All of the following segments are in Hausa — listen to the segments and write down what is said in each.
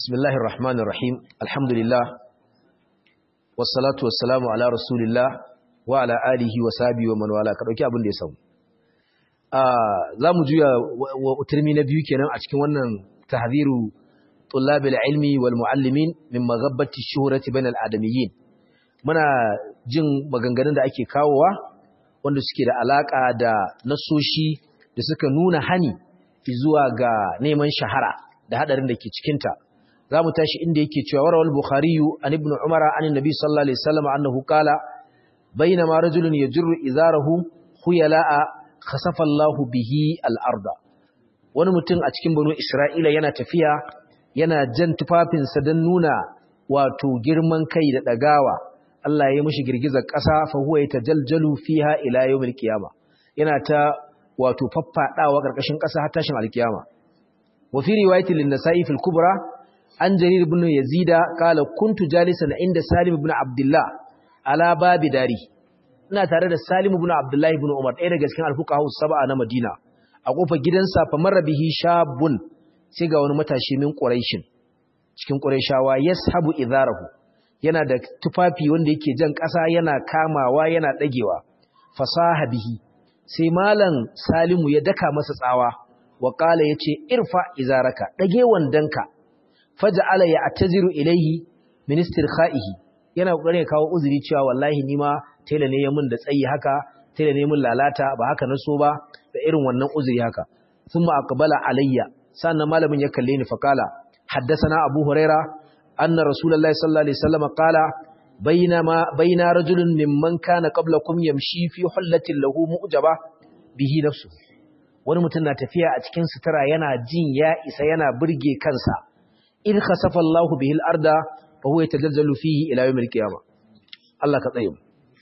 بسم الله الرحمن الرحيم الحمد لله والصلاة والسلام على رسول الله وعلى آله وصحبه ومن والاه ka dauki abin da ya samu za mu juya wa turmi na biyu kenan a cikin wannan tahziru tullab ilmi wal muallimin min maghabbati shuhrati bain al adamiyyin muna jin maganganun da ake kawowa wanda suke da alaka da nasoshi da suka nuna hani zuwa ga neman shahara da hadarin da ke cikinta za mu tashi inda yake cewa warawal bukhariyu an ibn umara an nabi sallallahu alaihi wasallam annahu qala bainama rajulun yajru izarahu khuyala'a khasafa Allah bihi al-arda wani mutum a cikin banu isra'ila yana tafiya yana jan tufafinsa don nuna wato girman kai da dagawa Allah ya yi mishi girgizar ƙasa fa huwa yatajaljalu fiha ila yawmil qiyama yana ta wato faffadawa ƙarƙashin ƙasa har tashin alkiyama وفي رواية للنسائي في الكبرى عن جرير بن يزيد قال كنت جالسا عند سالم بن عبد الله على باب داري ina tare da Salim ibn Abdullah ibn Umar ɗaya daga cikin alfuqaha sab'a na Madina a kofar gidansa fa marra bihi shabun sai ga wani matashi min Quraishin cikin Qurayshawa yashabu idarahu yana da tufafi wanda yake jan ƙasa yana kamawa yana dagewa fasaha bihi sai malam Salimu ya daka masa tsawa wa ƙala ya ce irfa izaraka ɗage wandonka faja'ala ya ataziru ilaihi ministir kha'ihi yana ƙoƙarin ya kawo uzuri cewa wallahi nima tela ne ya mun da tsayi haka tela ne mun lalata ba haka na so ba da irin wannan uzuri haka sun aqbala alayya sannan malamin ya kalle ni faqala haddathana abu huraira anna rasulullahi sallallahu alaihi wasallam qala bainama baina rajulun mimman kana qablakum yamshi fi hullatin lahu mu'jaba bihi nafsuhu wani mutum na tafiya a cikin sutura yana jin ya isa yana burge kansa in khasafa Allahu bihil arda fa huwa yatazalzalu fihi ila yawmil qiyamah Allah ka tsaye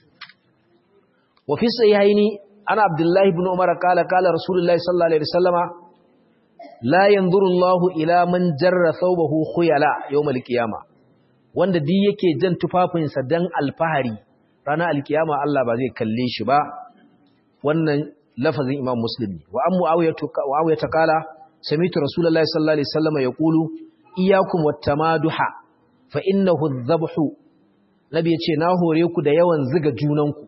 wa fi sahihaini ana Abdullah ibn Umar kala kala Rasulullah sallallahu alaihi wasallama la yanzuru Allahu ila man jarra thawbahu khuyala yawmil qiyamah wanda duk yake jan tufafinsa dan alfahari ranar alkiyama Allah ba zai kalle shi ba wannan lafazin imam muslim ne wa an mu'awiyah ta kala samitu rasulullahi sallallahu alaihi wasallam yaqulu iyyakum wattamaduha fa innahu adh-dhabhu nabi yace na hore ku da yawan ziga junanku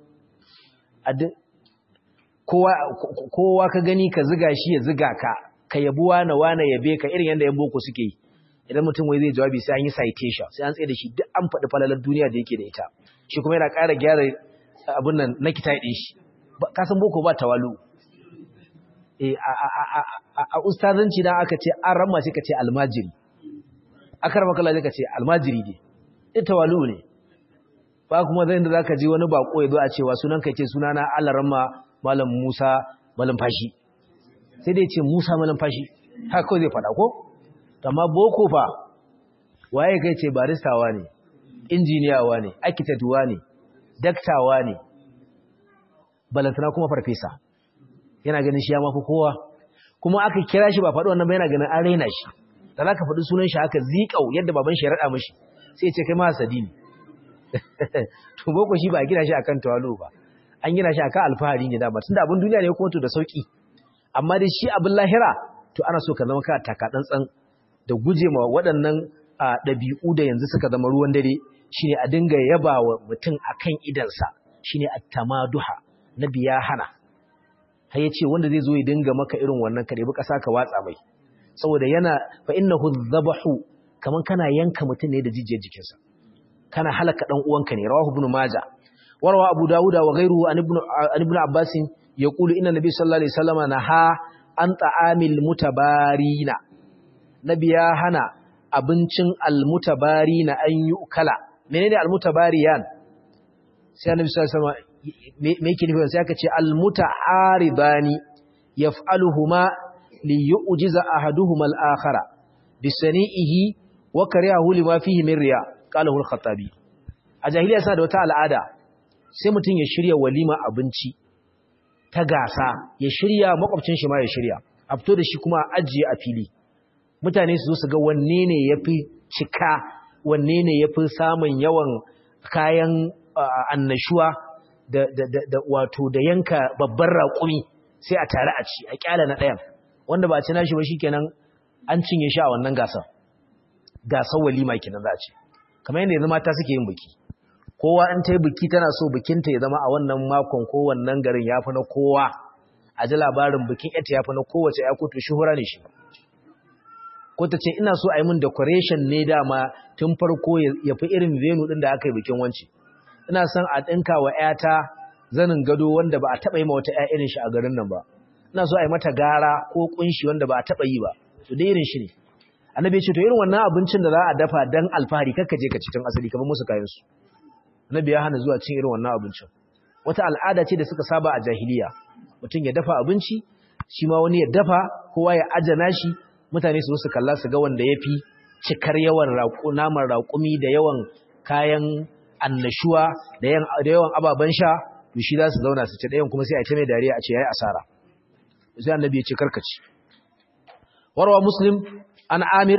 kowa kowa ka gani ka ziga shi ya ziga ka ka yabuwa na wana yabe ka irin yanda yan boko suke yi idan mutum wai zai jawabi sai an yi citation sai an tsaye da shi duk an faɗi falalar duniya da yake da ita shi kuma yana ƙara gyara abin nan na kitai ɗin shi kasan boko ba tawalu a ustazanci dan aka ce an ramma sai ka ce almajiri akar makala sai ka ce almajiri ne ita tawalu ne ba kuma zai da zaka ji wani bako ya zo a cewa sunan ka ce sunana Allah ramma malam Musa malam fashi sai dai ce Musa malam fashi haka kawai zai faɗa ko amma boko fa waye kai ce baristawa ne injiniyawa ne architectwa ne daktawa ne balantana kuma farfesa yana ganin shi ya mafi kowa kuma aka kira shi ba faɗi wannan ba yana ganin an raina shi da za ka faɗi sunan shi aka ziƙau yadda baban shi ya raɗa mashi sai ce kai ma hasadi ne to boko shi ba a gina shi akan tawalo ba an gina shi akan alfahari ne dama tunda abin duniya ne kuma to da sauki amma dai shi abin lahira to ana so ka zama ka taka tsantsan da guje ma waɗannan ɗabi'u da yanzu suka zama ruwan dare shine a dinga yaba wa mutum akan idansa shine at-tamaduha nabi ya hana har yace wanda zai zo ya dinga maka irin wannan ka debi kasa ka watsa mai saboda yana fa innahu dhabahu kaman kana yanka mutum ne da jijiyar jikinsa kana halaka dan uwanka ne rawahu ibn maja warwa abu dauda wa ghayruhu an ibn an ibn abbas yaqulu inna nabiy sallallahu alaihi wasallam naha an ta'amil mutabarina nabi ya hana abincin almutabarina an yu'kala menene almutabariyan sai annabi sallallahu alaihi wasallam me yake nufi sai aka ce almuta'aridani yaf'aluhuma li yu'jiza ahaduhuma al-akhara bi sani'ihi wa karihahu lima fihi min riya qalahu al-khattabi a jahiliya sa da wata al'ada sai mutum ya shirya walima abinci ta gasa ya shirya makwabcin shi ma ya shirya a fito da shi kuma a ajiye a fili mutane su zo su ga wanne ne yafi cika wanne ne yafi samun yawan kayan annashuwa da, da, da, da wato da yanka babban raƙumi sai a tare a ci a kyala na ɗayan wanda ba a ci nashi ba shikenan an cinye shi a wannan gasar gasar walima kenan za a ce kamar yadda yanzu mata suke yin biki kowa in ta yi biki tana so bikinta ya zama a wannan makon ko wannan garin ya fi na kowa a ji labarin bikin ita ya fi na kowace ya koto shuhura ne shi ko ta ce ina so a yi min decoration ne dama tun farko ya fi irin venue ɗin da aka yi bikin wanci ina son a ɗinka wa ‘yata zanin gado wanda ba a taɓa yi ma wata ‘ya irin shi a garin nan ba ina so a yi mata gara ko ƙunshi wanda ba a taɓa yi ba to dai irin shi ne annabi ya ce to irin wannan abincin da za a dafa dan alfahari kakka je ka cikin asali kamar musu kayan su annabi ya hana zuwa cin irin wannan abincin wata al'ada ce da suka saba a jahiliya mutum ya dafa abinci shi ma wani ya dafa kowa ya ajana shi mutane su su kalla su ga wanda ya fi cikar yawan naman raƙumi da yawan kayan annashuwa da yawan ababen sha to shi za su zauna su ci ɗayan kuma sai a ce mai dariya a ce ya yi asara sai annabi ya ce karkaci warwa muslim an amir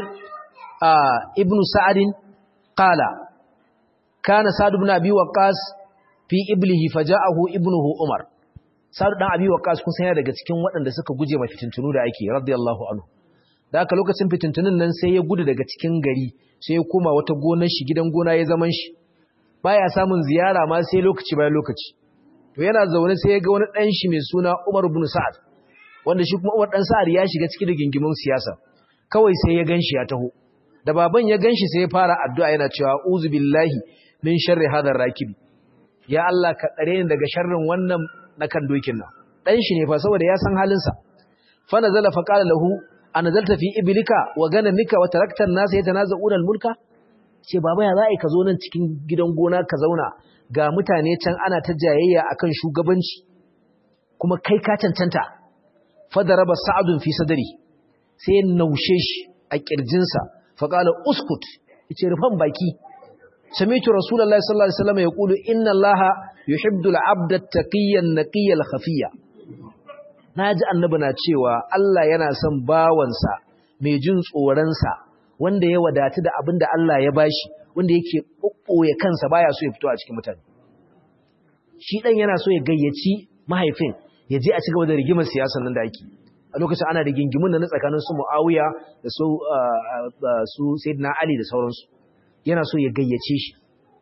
ibn sa'adin qala kana sa'd ibn abi waqas fi iblihi faja'ahu ibnuhu umar sa'd dan abi waqas kun san daga cikin waɗanda suka guje ma fitintunu da ake radiyallahu anhu da haka lokacin fitintunun nan sai ya gudu daga cikin gari sai ya koma wata gonar shi gidan gona ya zaman shi baya samun ziyara ma sai lokaci bayan lokaci to yana zaune sai ya ga wani dan shi mai suna Umar ibn Sa'ad wanda shi kuma Umar dan Sa'ad ya shiga cikin rigingimin siyasa kawai sai ya ganshi ya taho da baban ya ganshi sai ya fara addu'a yana cewa uzu billahi min sharri hadar rakibi ya Allah ka tsare ni daga sharrin wannan na kan dokin nan dan shi ne fa saboda ya san halin sa fa nazala fa qala lahu anzalta fi iblika wa ganamika wa tarakta an-nas yatanaza'una al-mulka ce baba ya za'i ka zo nan cikin gidan gona ka zauna ga mutane can ana ta jayayya akan shugabanci kuma kai ka cancanta fadaraba sa'adun fi sadri sai naushe shi a kirjinsa fa qala uskut yace rufan baki sami'tu rasulullahi sallallahu alaihi wasallam yaqulu inna allaha yuhibbu al-'abda at-taqiyya an-naqiyya al-khafiyya naji annabi na cewa Allah yana son bawansa mai jin tsoron sa wanda ya wadatu da abinda Allah ya bashi wanda yake kokkoye kansa baya so ya fito a cikin mutane shi dan yana so ya gayyaci mahaifin ya je a ci gaba da rigimar siyasar nan da ake a lokacin ana rigingimun nan tsakanin su Muawiya da su su Sayyidina Ali da sauransu yana so ya gayyace shi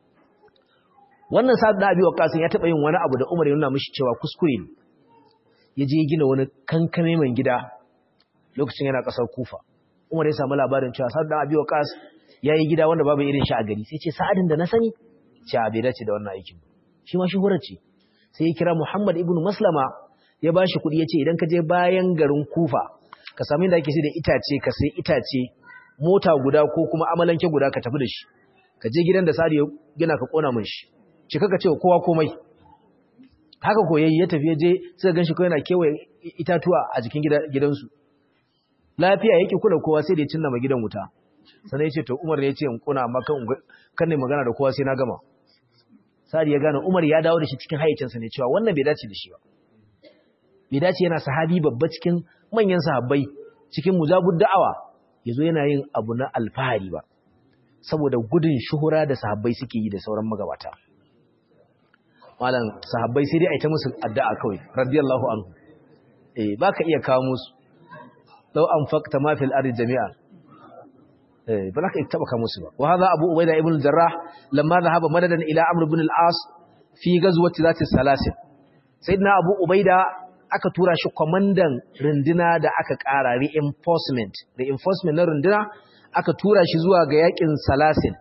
wannan sa'ad da Abi Waqqas ya taba yin wani abu da Umar ya nuna mishi cewa kuskure ne ya je gina wani kankame man gida lokacin yana kasar Kufa Umar ya samu labarin cewa sa'ad da Abi Waqqas yayi gida wanda babu irin shi a gari sai ce sa'adin da na sani ce a bai dace da wannan aikin shi ma shuhurar ce sai ya kira Muhammad ibn Maslama ya bashi kuɗi ya ce idan ka je bayan garin Kufa ka sami inda ake sai da itace ka sai itace mota guda ko kuma amalanke guda ka tafi da shi ka je gidan da Sadi ya gina ka kona min shi ce kaka ce kowa komai haka ko yayi ya tafi ya je sai ganshi ko yana kewaye itatuwa a jikin gidansu lafiya yake kula kowa sai da ya cinna ma gidan wuta sannan ya ce to Umar ne ya ce in kona amma kan kan ne magana da kowa sai na gama Sadi ya gane Umar ya dawo da shi cikin hayyacinsa ne cewa wannan bai dace da shi ba bai dace yana sahabi babba cikin manyan sahabbai cikin mujabud da'awa yazo yana yin abu na alfahari ba saboda gudun shuhura da sahabbai suke yi da sauran magabata malam sahabbai sai dai a yi ta musu addu'a kawai radiyallahu anhu eh baka iya kawo musu law anfaqta ma fil ardi jami'a eh ba ka taba kawo musu ba wa hadha abu ubaida ibn jarrah lamma dhahaba madadan ila amr ibn al-as fi ghazwati zati salasil sayyidina abu ubaida aka tura shi kwamandan runduna da aka ƙara reinforcement reinforcement na runduna aka tura shi zuwa ga yakin salasil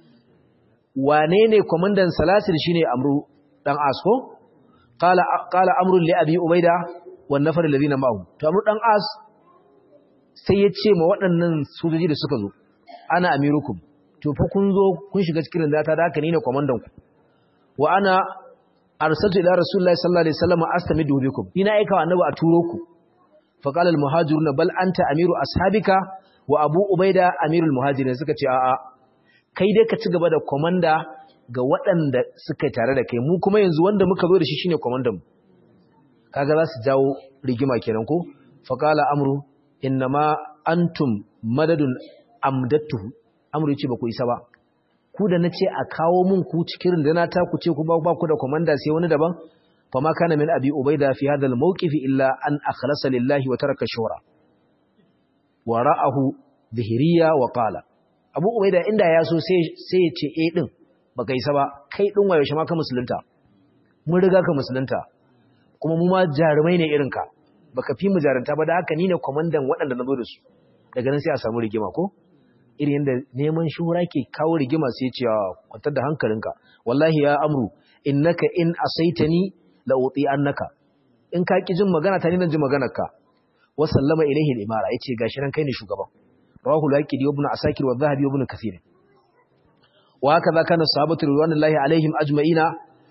wane ne kwamandan salasil shine amru dan asko qala qala amru li abi ubaida wan nafar alladhina ma'ahu to amru dan as sai ya ce ma waɗannan sojoji da suka zo ana amirukum to fa kun zo kun shiga cikin rundata da haka ni ne kwamandan ku wa ana arsaltu ila rasulullahi sallallahu alaihi wasallam astamidu bikum ina aika annabi a turo ku fa qala al muhajiruna bal anta amiru ashabika wa abu ubaida amirul muhajirin suka ce a'a kai dai ka ci gaba da komanda ga waɗanda suka tare da kai mu kuma yanzu wanda muka zo da shi shine komandan mu kaga za su jawo rigima kenan ko fa qala amru innama antum madadun amdattuhu amru yace ba ku isa ba ku da na ce a kawo mun ku cikin rundana ta ku ce ku ba ku da komanda sai wani daban fa ma kana min abi ubaida fi hadha al-mawqif illa an akhlasa lillahi wa taraka shura wa ra'ahu dhihriya wa qala abu ubaida inda ya so sai ya ce eh din baka isa ba kai din wayo shi ma ka musulunta mun riga ka musulunta kuma mu ma jarumai ne irinka baka fi mu jarunta ba da haka ni ne kwamandan waɗanda na zo da su daga nan sai a samu rigima ko irin yadda neman shura ke kawo rigima sai ce kwantar da hankalinka wallahi ya amru innaka in asaitani la uti annaka in ka ki jin magana ta ni nan ji maganar ka wa sallama ilaihi al-imara yace gashi nan kai ne shugaban rawahu al-aqidi ibn asakir wa dhahabi ibn kathir wa hakaza kana sahabatu ridwanullahi alaihim ajma'ina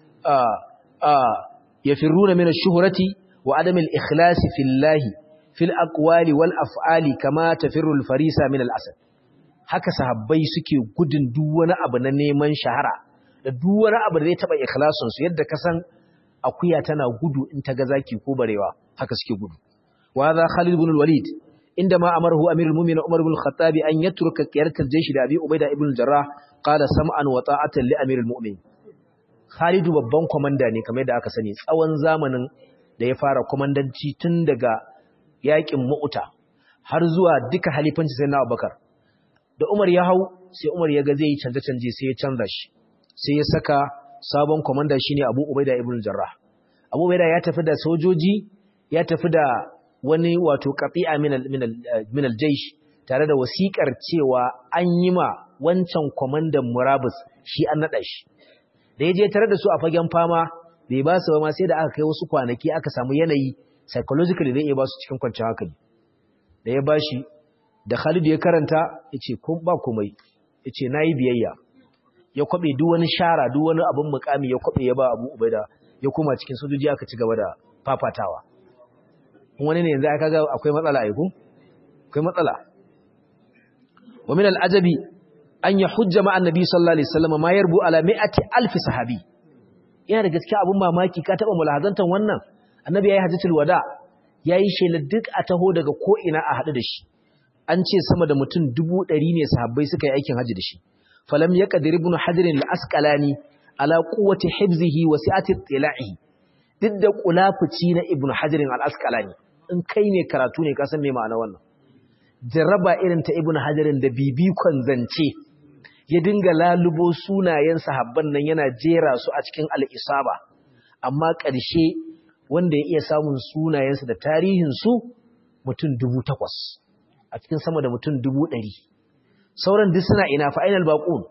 yafirruna min ash-shuhrati wa adam al-ikhlas fillahi fil aqwali wal af'ali kama tafirru al-farisa min al-asad haka sahabbai suke gudun duk wani abu na neman shahara da duk wani abu da zai taba ikhlasin su yadda ka san akuya tana gudu in ta ga zaki ko barewa haka suke gudu wa hadha Khalid ibn al-Walid indama amarahu amirul mu'minin Umar ibn al-Khattab an yatruka qiyaratul jaysh da Abi Ubaida ibn al-Jarrah qala sam'an wa ta'atan li amirul mu'minin Khalid babban komanda ne kamar yadda aka sani tsawon zamanin da ya fara komandanci tun daga yakin Mu'ta har zuwa duka halifanci sai na Abubakar da Umar ya hau sai Umar ya ga zai yi canje-canje sai ya canza shi sai ya saka sabon komanda shine Abu Ubaida ibn Jarrah Abu Ubaida ya tafi da sojoji ya tafi da wani wato qati'a min al min al-jaysh tare da wasikar cewa an yi ma wancan komandan Murabus shi an nada shi da yaje tare da su a fagen fama bai ba su ba ma sai da aka kai wasu kwanaki aka samu yanayi psychologically zai iya ba su cikin kwanciyar hankali da ya bashi da Khalid ya karanta yace ko ba komai yace nayi biyayya ya kwabe duk wani shara duk wani abin mukami ya kwabe ya ba Abu Ubaida ya koma cikin sojoji aka ci gaba da fafatawa wani ne yanzu aka ga akwai matsala ai ko akwai matsala wa min al-ajabi an yahujja ma annabi sallallahu alaihi wasallam ma yarbu ala mi'ati alf sahabi yana da gaskiya abun mamaki ka taba mulahazantan wannan annabi yayi hajjatul wada yayi shela duk a taho daga ko ina a hadu da shi an ce sama da mutum dubu ɗari ne sahabbai suka yi aikin hajji da shi falam ya ƙadir ibn hadirin al'asƙalani ala ƙuwace hibzihi wa si'ati tsila'ihi duk da ƙulafuci na ibn hadirin al'asƙalani in kai ne karatu ne kasan mai ma'ana wannan jarraba irin ta ibn hadirin da bibikon zance ya dinga lalubo sunayen sahabban nan yana jera su a cikin al'isaba amma ƙarshe wanda ya iya samun sunayensu da tarihinsu mutum dubu takwas a cikin sama da mutum dubu ɗari sauran duk suna ina fa'inal baƙun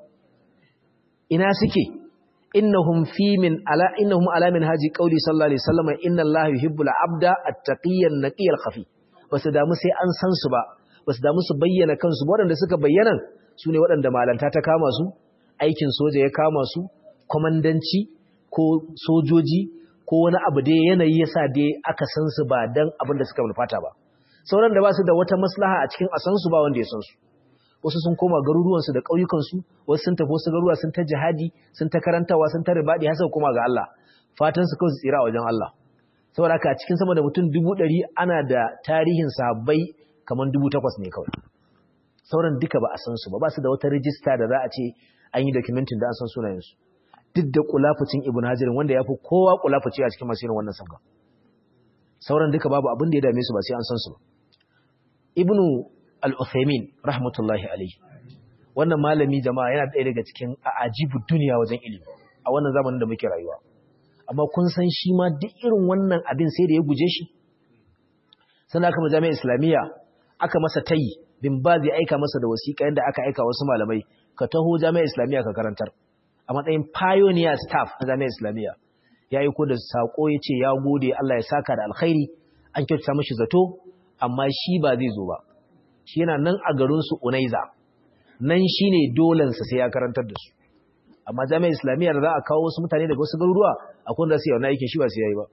ina suke innahum fi min ala innahum ala min haji qauli sallallahu alaihi wasallam inna allaha yuhibbul abda at-taqiyyan naqiyal khafi basu damu sai an san su ba basu damu su bayyana kansu waɗanda suka bayyana su ne waɗanda malanta ta kama su aikin soja ya kama su komandanci ko sojoji ko wani abu dai yanayi yasa dai aka san su ba dan abin da suka mulfata ba sauran da ba su da wata maslaha a cikin asansu ba wanda ya san su wasu sun koma garuruwansu da ƙauyukansu wasu sun tafi wasu garuruwa sun ta jihadi sun ta karantawa sun ta ribaɗi har koma ga Allah fatan su kawai su tsira a wajen Allah saboda haka a cikin sama da mutum dubu ɗari ana da tarihin sahabbai kamar dubu takwas ne kawai sauran duka ba a san su ba ba su da wata rijista da za a ce an yi documentin da an san sunayensu duk da kulafucin ibn hajarin wanda ya fi kowa kulafuci a cikin masu wannan sabga sauran duka babu abin da ya dame su ba sai an san su ba ibnu al-uthaymin rahmatullahi alayhi wannan malami jama'a yana ɗaya daga cikin ajibu duniya wajen ilimi a wannan zamanin da muke rayuwa amma kun san shi ma duk irin wannan abin sai da ya guje shi sannan aka jami'ar islamiyya aka masa tayi bin ba zai aika masa da wasiƙa yadda aka aika wasu malamai ka taho jami'ar islamiyya ka karantar a matsayin pioneer staff na jami'ar islamiyya ya yi ko da saƙo ya ce ya gode Allah ya saka da alkhairi an kyautata mashi zato amma shi ba zai zo ba shi yana nan a garinsu unaiza nan shi ne dolensa sai ya karantar da su amma jami'ar islamiyya da za a kawo wasu mutane daga wasu garuruwa akwai da su yau na aikin shi ba su yayi ba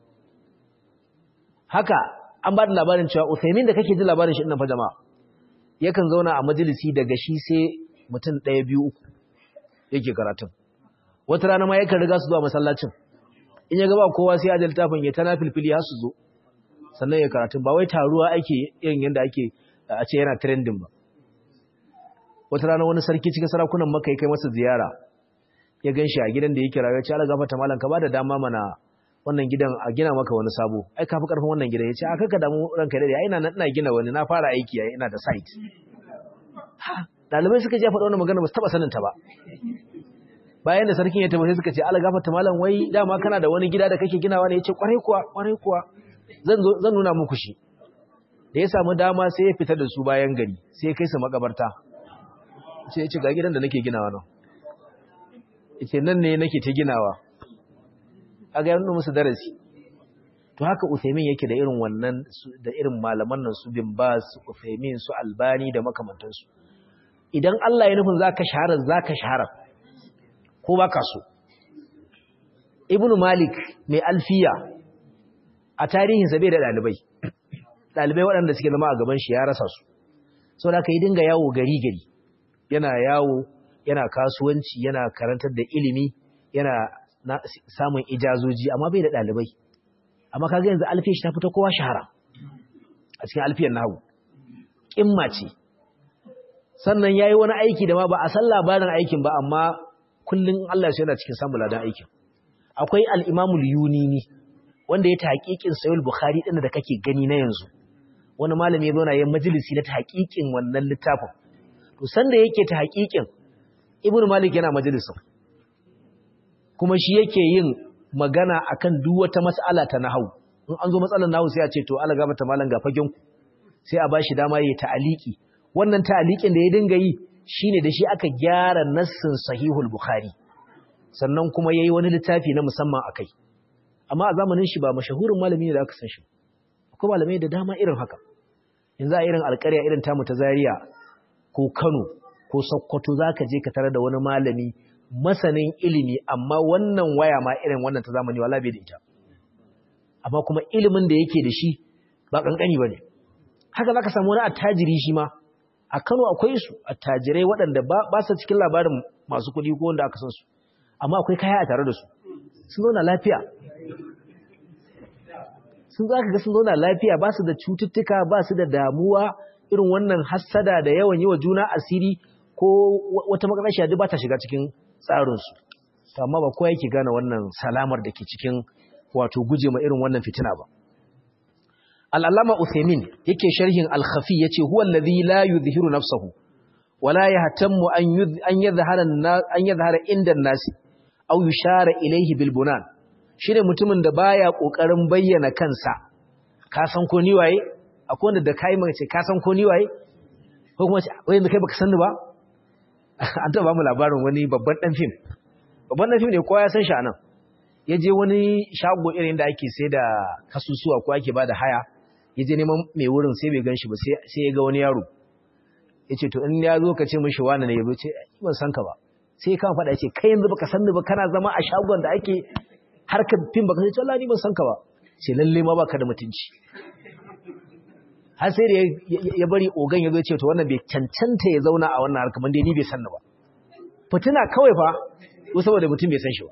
haka an ba da labarin cewa Uthaymin da kake ji labarin shi nan fa jama'a yakan zauna a majalisi daga shi sai mutum ɗaya biyu uku yake karatun wata rana ma yakan riga su zuwa masallacin in ya ga ba kowa sai ajal tafin ya tana filfili har su zo sannan ya karatun ba wai taruwa ake irin yadda ake a ce yana trending ba wata rana wani sarki cikin sarakunan maka ya kai masa ziyara ya gan shi a gidan da yake rayuwa ce ala gafata malam ka ba da dama mana wannan gidan a gina maka wani sabo ai ka fi karfin wannan gidan ya ce a kaka damu ranka dai ina ina gina wani na fara aiki ai ina da site dalibai suka je faɗa wannan magana ba su taba sanin ta ba bayan da sarkin ya tabbata suka ce Allah gafarta malam wai dama kana da wani gida da kake ginawa ne yace kwarai kuwa kwarai kuwa zan zo zan nuna muku shi da ya samu dama sai ya fita da su bayan gari sai ya kai su makabarta ce yace ga gidan da nake ginawa nan yace nan ne nake ta ginawa aga yana musu darasi to haka Uthaymin yake da irin wannan da irin malaman nan su bin Bas Uthaymin su Albani da makamantansu idan Allah ya nufin zaka shahara zaka shahara ko baka so Ibn Malik mai alfiya a tarihin sa bai da dalibai dalibai waɗanda suke zama a gaban shi ya rasa su saboda kai dinga yawo gari gari yana yawo yana kasuwanci yana karantar da ilimi yana samun ijazoji amma bai da dalibai amma kaga yanzu alfiyar shi ta fita kowa shahara a cikin alfiyar nahu kimma ce sannan yayi wani aiki da ma ba a san labarin aikin ba amma kullun Allah ya yana cikin samun ladan aikin akwai al-Imam al-Yunini wanda ya tahqiqin Sahih Bukhari din da kake gani na yanzu wani malami ya zo na yin majalisi na tahqiqin wannan littafin to sanda yake tahqiqin Ibn Malik yana majalisin kuma shi yake yin magana akan duk wata mas'ala ta nahwu in an zo matsalar nahwu sai a ce to Allah gaba ta malam ga fagen ku sai a bashi dama yayi ta'aliki wannan ta'alikin da ya dinga yi shine da shi aka gyara nassin sahihul bukhari sannan kuma yayi wani littafi na musamman akai amma a zamanin shi ba mashahurin malami ne da aka san shi akwai malamai da dama irin haka yanzu a irin alƙarya irin tamu ta Zaria ko Kano ko Sokoto zaka je ka tare da wani malami masanin ilimi amma wannan waya ma irin wannan ta zamani wala bai da ita amma kuma ilimin da yake da shi ba kankani bane haka zaka samu wani attajiri shi ma a Kano akwai su attajirai waɗanda ba ba su cikin labarin masu kuɗi ko wanda aka san su amma akwai kaya a tare da su sun zauna lafiya sun zaka ga sun zauna lafiya ba su da cututtuka ba su da damuwa irin wannan hassada da yawan yi wa juna asiri ko wata makarashiya duk ba ta shiga cikin tsarinsu to amma ba kowa yake gane wannan salamar da ke cikin wato guje ma irin wannan fitina ba al'allama uthaymin yake sharhin al-khafi yace huwa alladhi la yuzhiru nafsahu wala yahtammu an an yadhhara an yadhhara inda an-nas aw yushara ilayhi bil bunan shine mutumin da baya kokarin bayyana kansa ka san ko ni waye akwai wanda da kai mace ka san ko ni waye ko kuma wai kai baka san ni ba an taɓa mu labarin wani babban ɗan fim babban ɗan fim ne kowa ya san shi a nan ya je wani shago irin da ake sai da kasusuwa ko ake ba da haya ya je neman mai wurin sai bai gan shi ba sai ya ga wani yaro ya ce to in ya zo ka ce mishi wani ne ya ce ban san ka ba sai ya kama faɗa ya ce kai yanzu baka san ni ba kana zama a shagon da ake harkar fim baka sai ce Allah ni ban san ka ba ce lalle ma baka da mutunci har sai da ya bari ogan ya zo ce to wannan bai cancanta ya zauna a wannan harkar dai ni bai san ba fitina kawai fa ko saboda mutum bai san shi ba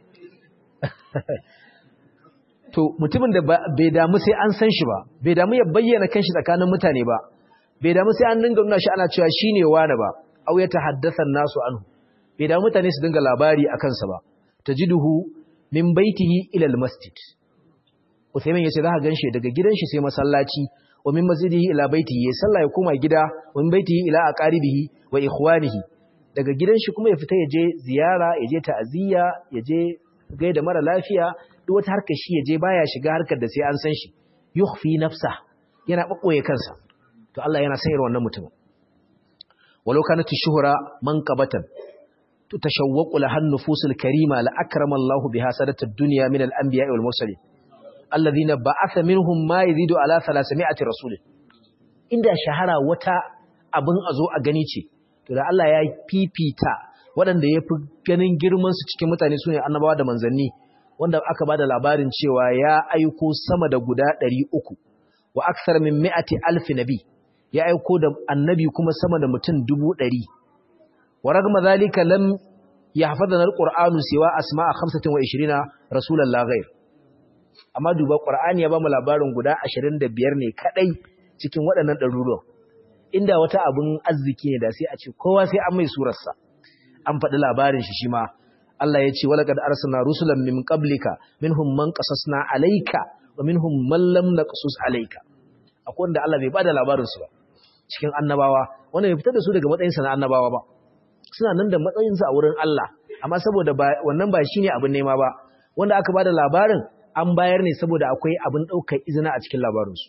to mutumin da bai damu sai an san shi ba bai damu ya bayyana kanshi tsakanin mutane ba bai damu sai an dinga nuna shi ana cewa shine wani ba au ya tahaddatha nasu anhu bai damu mutane su dinga labari akan sa ba tajiduhu min baitihi ila almasjid Uthaymin yace za ka ganshi daga gidan shi sai masallaci wa min masjidihi ila baitihi ya sallah ya koma gida wa min baitihi ila aqaribihi wa ikhwanihi daga gidan shi kuma ya fita ya je ziyara ya je ta'aziyya ya je gaida mara lafiya duk wata harkar shi ya je baya shiga harkar da sai an san shi yukhfi nafsa yana babboye kansa to Allah yana sayar wannan mutum walau kanat shuhra manqabatan tutashawwaqu laha an-nufusul karima la akrama Allah biha sadatad dunya min al-anbiya'i wal mursalin alladhina ba'atha minhum ma yazidu ala 300 rasul inda shahara wata abin azo a gani ce to da Allah ya fifita waɗanda ya fi ganin girmansu cikin mutane su ne annabawa da manzanni wanda aka ba da labarin cewa ya aiko sama da guda ɗari uku wa aksar min mi'ati alfi nabi ya aiko da annabi kuma sama da mutum dubu ɗari wa ragma zalika lam yahfazana alqur'anu siwa asma'a 25 rasulan la ghair amma duba qur'ani ya ba mu labarin guda 25 ne kadai cikin waɗannan ɗaruruwan inda wata abin arziki ne da sai a ce kowa sai an mai surarsa an faɗi labarin shi shi ma Allah ya ce walaqad arsalna rusulan min qablika minhum man qasasna alayka wa minhum man lam naqsus alayka akwai wanda Allah bai bada labarin su ba cikin annabawa wanda bai fitar da su daga matsayinsa na annabawa ba suna nan da matsayinsa a wurin Allah amma saboda wannan ba shine abin nema ba wanda aka bada labarin an bayar ne saboda akwai abin daukar izina a cikin labarinsu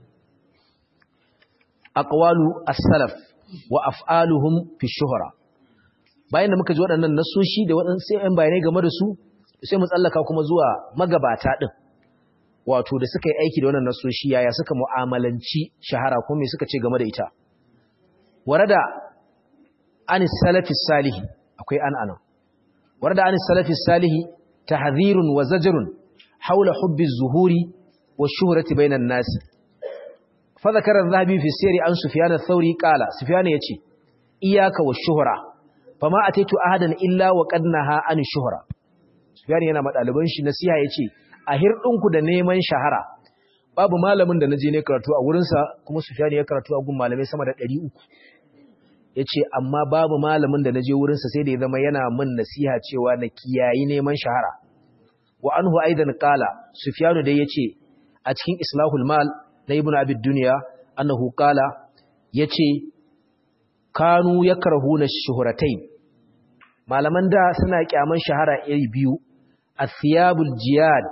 aqwalu as-salaf wa af'aluhum fi shuhra bayan da muka ji waɗannan nasoshi da waɗannan sai ɗan bayanai game da su sai mu tsallaka kuma zuwa magabata din wato da suka yi aiki da wannan nasoshi yaya suka mu'amalanci shahara ko me suka ce game da ita warada anis salafi salihi akwai an anan warada anis salafi salihi tahdhirun wa zajrun hawla hubbi zuhuri wa shuhrati bainan nas fa zakara adh-dhahabi fi sirri an sufyan ath-thawri qala sufyan yace iyyaka wa shuhra fama ataitu ahadan illa wa qad naha an shuhra sufyan yana madaliban shi nasiha yace a hirɗinku da neman shahara babu malamin da na je ne karatu a wurinsa kuma sufyan ya karatu a gun malamai sama da 300 ya ce amma babu malamin da na je wurinsa sai da ya zama yana min nasiha cewa na kiyayi neman shahara wa anhu aidan qala sufyanu dai yace a cikin islahul mal na ibnu abid dunya annahu qala yace kanu yakrahuna shuhratain malaman da suna kyaman shahara iri biyu athiyabul jiyad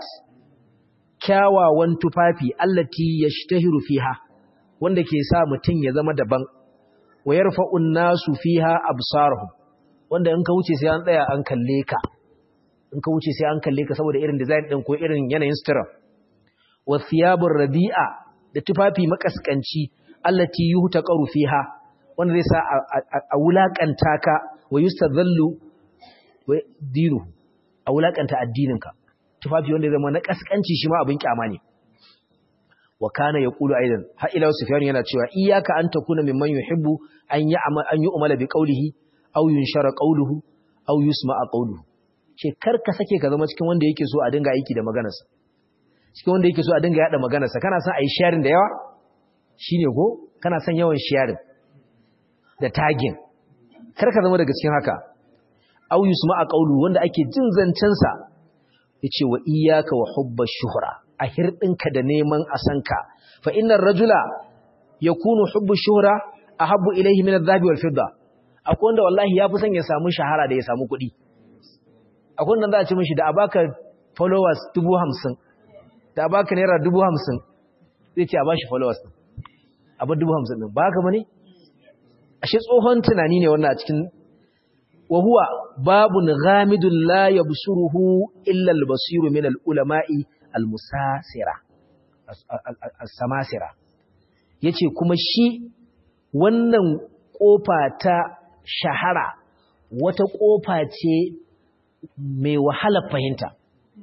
kyawawan tufafi allati yashtahiru fiha wanda ke sa mutun ya zama daban wa yarfa'un nasu fiha absarahum wanda in ka wuce sai an tsaya an kalle ka in ka wuce sai an kalle ka saboda irin design din ko irin yanayin sutura wa thiyabur radi'a da tufafi makaskanci allati yuhtaqaru fiha wanda zai sa a wulakanta ka wa yustadhallu wa dinu a wulakanta addininka tufafi wanda zai zama na kaskanci shi ma abin kyama ne wa kana yaqulu aidan ha ila sufyan yana cewa iyyaka an takuna mimman yuhibbu an ya'mal an yu'mala bi qawlihi aw yunshara qawluhu aw yusma'a qawluhu ce kar ka sake ka zama cikin wanda yake so a dinga aiki da maganarsa cikin wanda yake so a dinga yada maganarsa kana son ayi sharing da yawa shine ko kana son yawan sharing da tagging kar ka zama daga cikin haka aw yusma'a qawluhu wanda ake jin zancen sa yace wa iyyaka wa hubba shuhra a hirɗinka da neman a sanka fa innar rajula yakunu hubbu shuhra ahabbu ilayhi min adh-dhahabi wal fidda akwai wanda wallahi yafi son ya samu shahara da ya samu kuɗi akwai wanda za a ce mishi da a baka followers 50 da a baka naira 50 zai ce a bashi followers din abin 50 din ba haka bane ashe tsohon tunani ne wannan a cikin wa huwa babun ghamidun la yabsuruhu illa al-basiru min al-ulama'i al-musasira as-samasira yace kuma shi wannan kofa ta shahara wata kofa ce mai wahala fahimta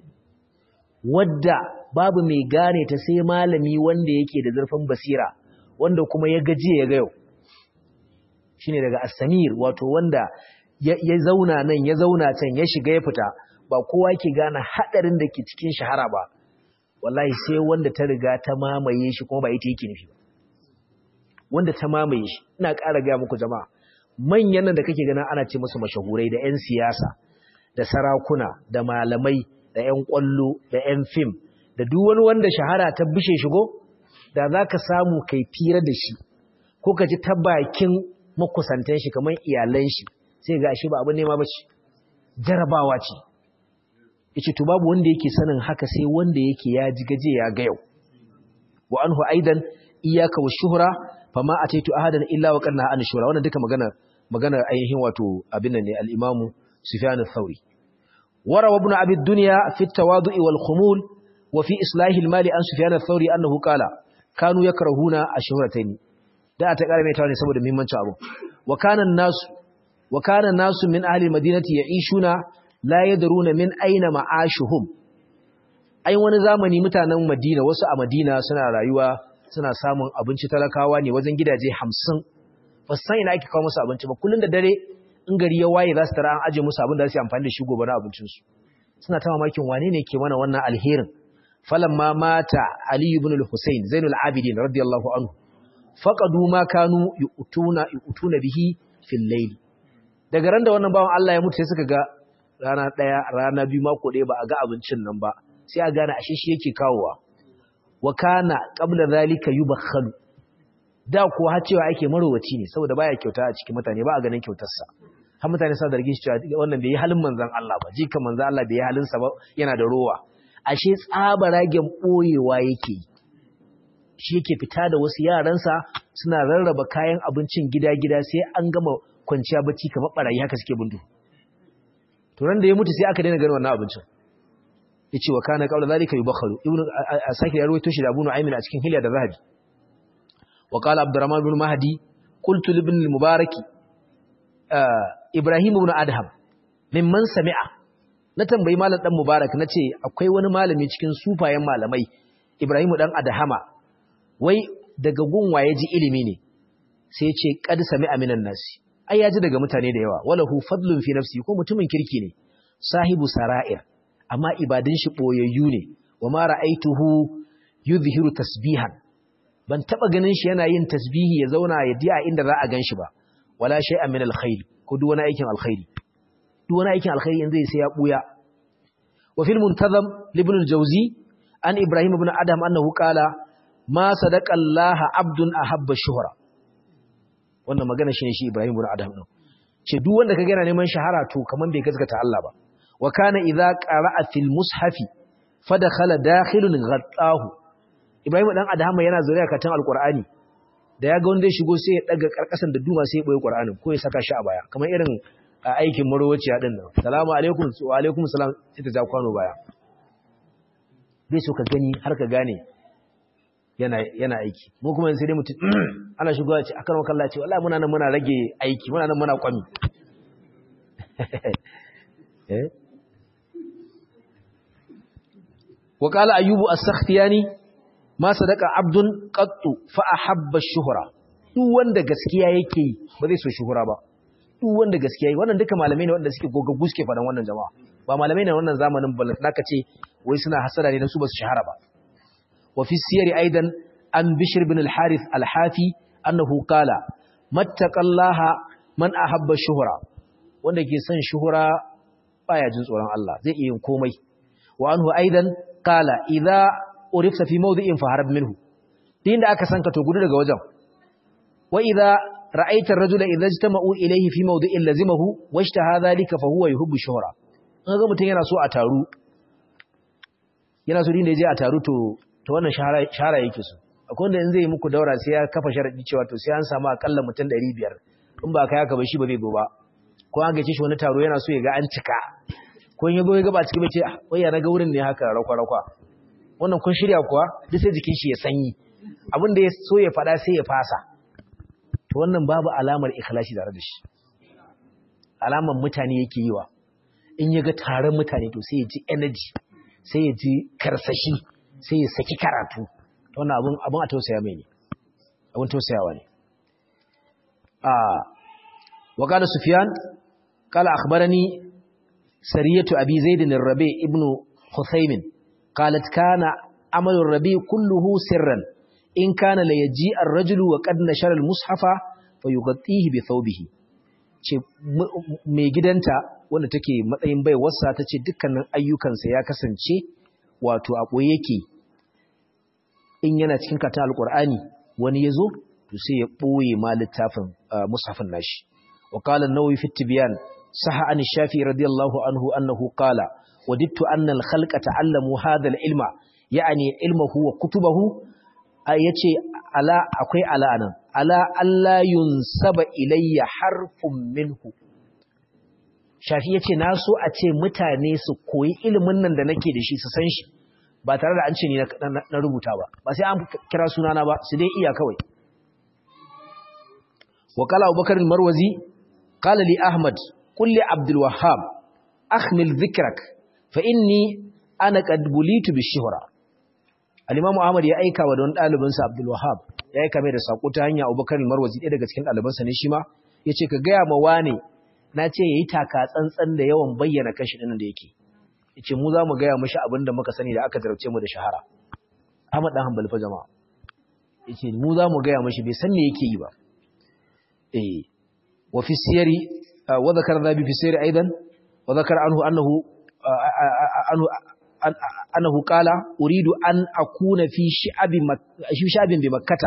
wadda babu mai gane ta sai malami wanda yake da zurfin basira wanda kuma ya gaje ya ga yau shine daga as-samir wato wanda ya zauna nan ya zauna can ya shiga ya fita ba kowa ke gane hadarin da ke cikin shahara ba wallahi sai wanda ta riga ta mamaye shi kuma ba ita yake nufi wanda ta mamaye shi ina ƙara gaya muku jama'a manyan nan da kake ganin ana ce musu mashahurai da 'yan siyasa da sarakuna da malamai da 'yan ƙwallo da 'yan fim da duk wani wanda shahara ta bishe shigo da za ka samu kai fira da shi ko ka ji ta bakin makusantan shi kamar iyalan shi sai ga shi ba abin nema ba ce jarabawa ce yace to babu wanda yake sanin haka sai wanda yake ya ji gaje ya ga yau wa anhu aidan iyyaka wa shuhra fama ataitu ahadan illa wa qanna an shuhra wannan duka magana magana ainihin wato abin nan ne al-imamu sufyan ath-thauri wara ibn abi dunya fi at-tawadu'i wal khumul wa fi islahi al-mali an sufyan ath-thauri annahu qala kanu yakrahuna ash-shuhratayn da ta kara mai tawa ne saboda muhimmancin abu wa kana an-nasu wa kana an-nasu min ahli al-madinati ya'ishuna la yadruna min aina ma'ashuhum ai wani zamani mutanen Madina wasu a Madina suna rayuwa suna samun abinci talakawa ne wajen gidaje 50 ba san ina ake kawo musu abinci ba kullun da dare in gari ya waye za su tara an aje musu abin da za su yi amfani da shi gobe na abincin su suna ta mamakin wane ne ke mana wannan alherin falamma mata Ali ibn al-Husayn Zainul Abidin radiyallahu anhu faqadu ma kanu yu'tuna yu'tuna bihi fil layl daga ran da wannan bawan Allah ya mutu sai suka ga rana ɗaya rana biyu mako ɗaya ba a ga abincin nan ba sai a gane ashe shi yake kawowa wa kana qabla zalika yubakhalu da ko har cewa ake marowaci ne saboda baya kyauta a cikin mutane ba a ganin kyautarsa har mutane sa zargin shi cewa wannan bai yi halin manzon Allah ba jika manzon Allah bai yi halin sa ba yana da rowa ashe tsabaragen boyewa yake shi yake fita da wasu yaransa suna rarraba kayan abincin gida-gida sai an gama kwanciya bacci kamar barayi haka suke bundu to ran da ya mutu sai aka daina ganin wannan abincin yace wa kana qawla zalika yubakharu ibnu asakir ya rawaito shi da Abu Nu'aym a cikin Hilya da Zahabi wa qala Abdurrahman ibn Mahdi qultu li ibn al-Mubarak Ibrahim ibn Adham mimman sami'a na tambayi malam dan Mubarak nace akwai wani malami cikin sufayen malamai Ibrahim dan Adhama wai daga gunwa ya ji ilimi ne sai ce qad sami'a minan nasi ai ya ji daga mutane da yawa walahu fadlun fi nafsi ko mutumin kirki ne sahibu sara'ir amma ibadun shi boyayyu ne wa ma ra'aituhu yuzhiru tasbihan ban taba ganin shi yana yin tasbihi ya zauna ya diya inda za a ganshi ba wala shay'an min alkhair ko duk wani aikin alkhairi duk wani aikin alkhairi in zai sai ya buya wa fil muntazam ibn al-jawzi an ibrahim ibn adam annahu qala ma sadaqa allah abdun ahabba shuhra wannan magana shine shi ibrahim ibn adam din ce duk wanda kaga yana neman shahara to kaman bai gaskata Allah ba wa kana idza qara'a fil mushafi fadakhala dakhilun ghattahu ibrahim dan adama yana zuriya katan alqur'ani da yaga wanda ya shigo sai ya daga karkasan da duma sai ya boye qur'anin ko ya saka shi a baya kamar irin aikin marwaciya din nan salamu alaikum wa alaikum salam sai ta ja kwano baya bai so ka gani har ka gane yana yana aiki mu kuma sai dai mutum ana shigowa ce akan wakalla ce wallahi muna nan muna rage aiki muna nan muna kwami eh وقال أيوب السختياني ما صدق عبد قط فأحب الشهرة duk wanda gaskiya yake yi ba zai so shuhura ba duk wanda gaskiya yi wannan duka malamai ne wanda suke gogaggu suke faɗan wannan jama'a ba malamai ne wannan zamanin balat naka ce wai suna hasara ne dan su ba su shahara ba wa fi siyari aidan an bishr bin al-harith al-hafi annahu qala mattaqallaha man ahabba shuhura wanda ke son shuhura baya jin tsoron Allah zai iya yin komai wa anhu aidan kala idza urifta fi mawdi'in faharab minhu din da aka sanka to gudu daga wajen wa idza ra'aita ar-rajula idza ijtama'u ilayhi fi mawdi'in lazimahu washtaha dhalika fa huwa yuhibbu shuhra kaga mutun yana so a taru yana so din da yaje a taru to to wannan shahara shahara yake so akwai wanda in zai yi muku daura sai ya kafa sharadi cewa to sai an samu akalla mutum 500 in ba kai haka ba shi ba zai zo ba ko an gace shi wani taro yana so ya ga an cika ko in yazo ya gaba cikin bace wai ya naga wurin ne haka rakwa rakwa wannan kun shirya kuwa duk sai jikin shi ya sanyi abin da ya so ya fada sai ya fasa to wannan babu alamar ikhlasi tare da shi alamar mutane yake yiwa in ya ga taron mutane to sai ya ji energy sai ya ji karsashi sai ya saki karatu wannan abin abin a tausaya mai ne abin tausayawa ne a wa qala sufyan qala akhbarani سرية أبي زيد الربيع ابن خثيم قالت كان عمل الربيع كله سرا إن كان ليجيء الرجل وقد نشر المصحف فيغطيه بثوبه mai gidanta wanda take matsayin bai wasa ta ce dukkanin ayyukansa ya kasance wato a ɓoye yake in yana cikin katon alƙur'ani wani ya zo to sai ya ɓoye ma littafin mushafin nashi wa qala an-nawawi fi tibyan صح عن الشافعي رضي الله عنه أنه قال وددت أن الخلق تعلموا هذا العلم يعني علمه وكتبه yace ala akwai ala anan ala alla yunsaba ilayya harfun minhu shafi yace na so a ce mutane su koyi ilimin nan da nake da shi su san shi ba tare da an ce ni na rubuta ba ba sai an kira sunana ba su dai iya kawai wa qala abubakar marwazi qala li ahmad قل لعبد الوهاب أخمل ذكرك فإني أنا قد بليت بالشهرة الإمام أحمد ya aika wa don ɗalibinsa Abdul Wahhab ya aika mai da sako ta hanya Abubakar Marwazi ɗaya daga cikin ɗalibansa ne shi ma yace ka gaya ma wane na ce yayi taka tsantsan da yawan bayyana kashi ɗin da yake yace mu za mu gaya mishi abin da muka sani da aka jarabce mu da shahara Ahmad dan Hanbali fa jama'a yace mu za mu gaya mishi bai san me yake yi ba eh wa fi siyari وذكر ذا في السير أيضا وذكر عنه أنه أنه أنه قال أريد أن أكون في شعب في شعب بمكة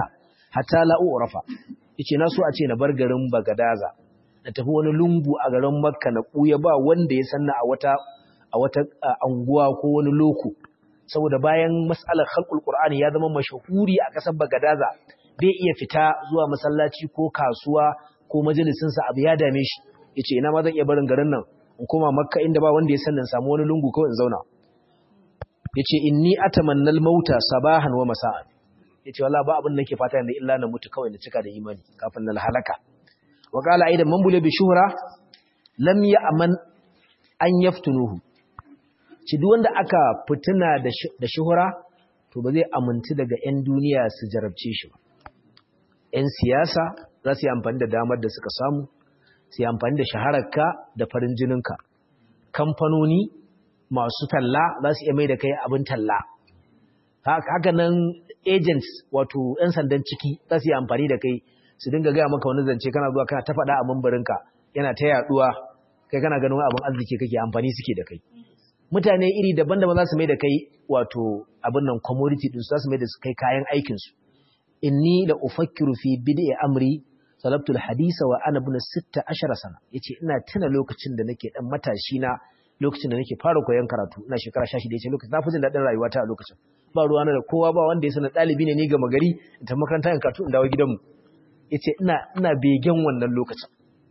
hatta la urafa yace na so a ce na bar garin Bagadaza na tafi wani lungu a garin Makka na kuya ba wanda ya sanna a wata a wata anguwa ko wani loko saboda bayan mas'alar khalqul qur'ani ya zama mashahuri a kasar Bagadaza bai iya fita zuwa masallaci ko kasuwa ko majalisin sa abu ya dame shi yace ina ma zan iya barin garin nan in koma Makka inda ba wanda ya sanna samu wani lungu kawai in zauna yace inni atamannal mauta sabahan wa masa'an yace wallahi ba abin da nake fata yanzu illa na mutu kawai na cika da imani kafin na halaka wa qala aidan man bule bi shuhra lam ya'man an yaftunuhu ci duk wanda aka fituna da da shuhra to ba zai aminci daga 'yan duniya su jarabce shi ba 'yan siyasa za su yi amfani da damar da suka samu su yi amfani da shahararka da farin jininka kamfanoni masu talla za su iya mai da kai abin talla haka nan agents wato 'yan sandan ciki za su yi amfani da kai su dinga gaya maka wani zance kana zuwa kana ta faɗa a mambarinka yana ta yaɗuwa kai kana ganin abin arziki kake amfani suke da kai mutane iri daban-daban za su mai da kai wato abin nan commodity din su za su mai da su kai kayan aikinsu inni la ufakkiru fi bid'i amri salabtul hadisa wa ana ibn 16 sana yace ina tuna lokacin da nake dan matashi na lokacin da nake fara koyon karatu ina shekara 16 yace lokacin na fi jin dadin rayuwata a lokacin ba ruwa na da kowa ba wanda ya sanar dalibi ne ni ga magari in ta makaranta in karatu in dawo gidanmu yace ina ina begen wannan lokacin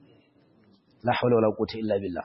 la hawla wala quwwata illa billah